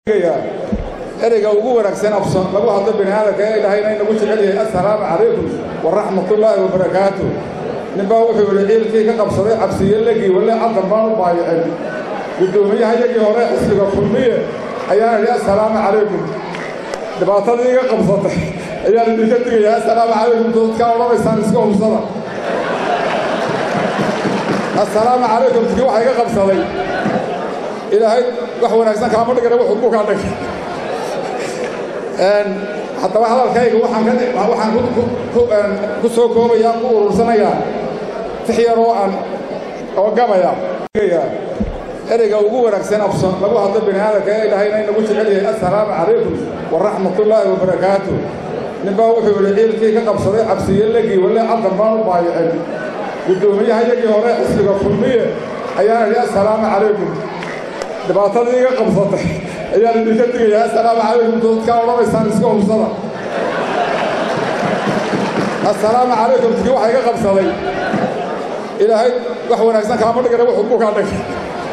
ereyga ugu wanaagsan afson lagu hadlo bini aadamka ee ilaahayna inagu jecel yahay assalaamu calaykum waraxmatullaahi wabarakaatu ninbaa wuxuu yidhi ciilkii ka qabsaday cabsiyo legii walle caddan baan u baayicin guddoomiyaha yagii hore xisbiga kulmiye ayaan idhi assalaamu calaykum dhibaatadii iga qabsatay ayaan idinka digayaa assalaamu calaykum dadkaa odhanaysaan iska hubsada assalaamu calaykum tii waxa iga qabsaday ilaahay wax wanaagsan kaama dhigana wuxuu ku kaa dhigay haddaba hadalkayga waxaan ku soo koobayaa ku urursanayaa tix yar oo aan oo gabaya ereyga ugu wanaagsan afson lagu hadlo bini aadamka ee ilaahayna inagu jecel yahay assalaamu calaykum waraxmatullaahi wabarakaatu ninbaa wuxuu yidhi ciilkii ka qabsaday cabsiyo legii walle caddan baan u baayicin guddoomiyaha yagii hore xisbiga kulmiye ayaan idhi assalaamu calaykum dhibaatadii iga qabsatay ayaan idinka digayaa assalaamu calaykum dadkaa odhanaysaan iska hubsada assalaamu calaykum tii waxa iga qabsaday ilaahay wax wanaagsan kaama dhigana wuxuu ku kaa dhigay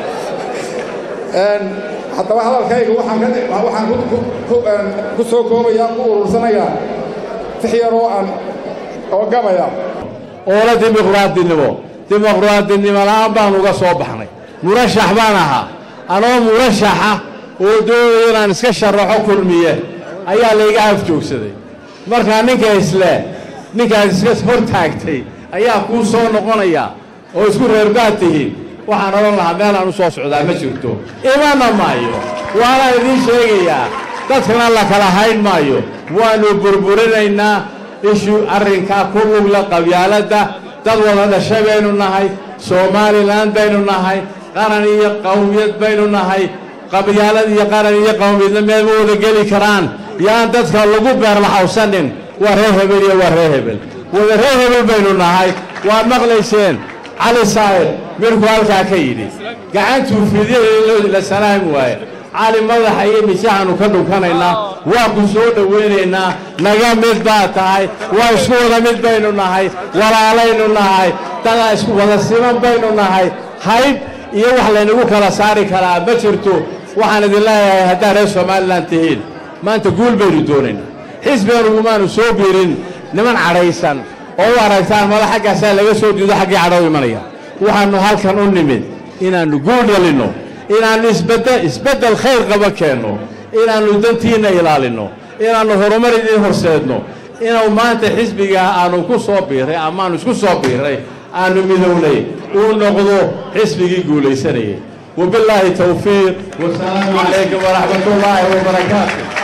haddaba hadalkayga waxaan ku soo koobayaa ku urursanayaa tix yar oo aan oo gabaya oola dimuqraadinimo dimuqraadinimo la'aan baan uga soo baxnay murashax baan ahaa anoo murashaxa oo doonaya inaan iska sharaxo kulmiye ayaa layga afjoogsaday markaa ninka isle ninkaad iska hor taagtay ayaa kuu soo noqonaya oo isku reerbaad tihiin waxaan odhan lahaa meelaan u soo socdaa ma jirto imana maayo waana idiin sheegayaa dadkana la kala hayn maayo waannu burburinaynaa ishu arrinkaa ku lugla qabyaaladda dad wada dhasha baynu nahay somalilan baynu nahay qaran iyo qawmiyad baynu nahay qabyaalad iyo qaran iyo qawmiyadna meel ma wada geli karaan yaan dadka lagu beerlaxawsanin waa reer hebel iyo waa reer hebel wada reer hebel baynu nahay waad maqlayseen cali saa'id midku halkaa ka yidhi gacantuu fidiyay la salaami waaye cali madaxa iyo misaxaanu ka dhunkanaynaa waa ku soo dhowaynaynaa naga mid baa tahay waa isku wada mid baynu nahay walaalaynu nahay dadaa isku wada siman baynu nahay hayb iyo wax laynagu kala saari karaa ma jirto waxaan idin leeyahay haddaad reer somalilan tihiin maanta guul baynu doonaynaa xisbiganugumaanu soo biirin niman cadhaysan oo u aragtaan mada xaggaasaa laga soo diido xaggii cadho imanaya waxaannu halkan u nimid inaannu guul dhalinno inaannu isbeddel khayr qaba keenno inaannu dantiinna ilaalinno inaannu horumar idiin horseedno inuu maanta xisbigaa aannu ku soo biirray amaannu isku soo biirray aannu midownay uu noqdo xisbigii guulaysanayay wabillaahi tawfiiq wasalaamu calaykum waraxmatullaahi wabarakaatu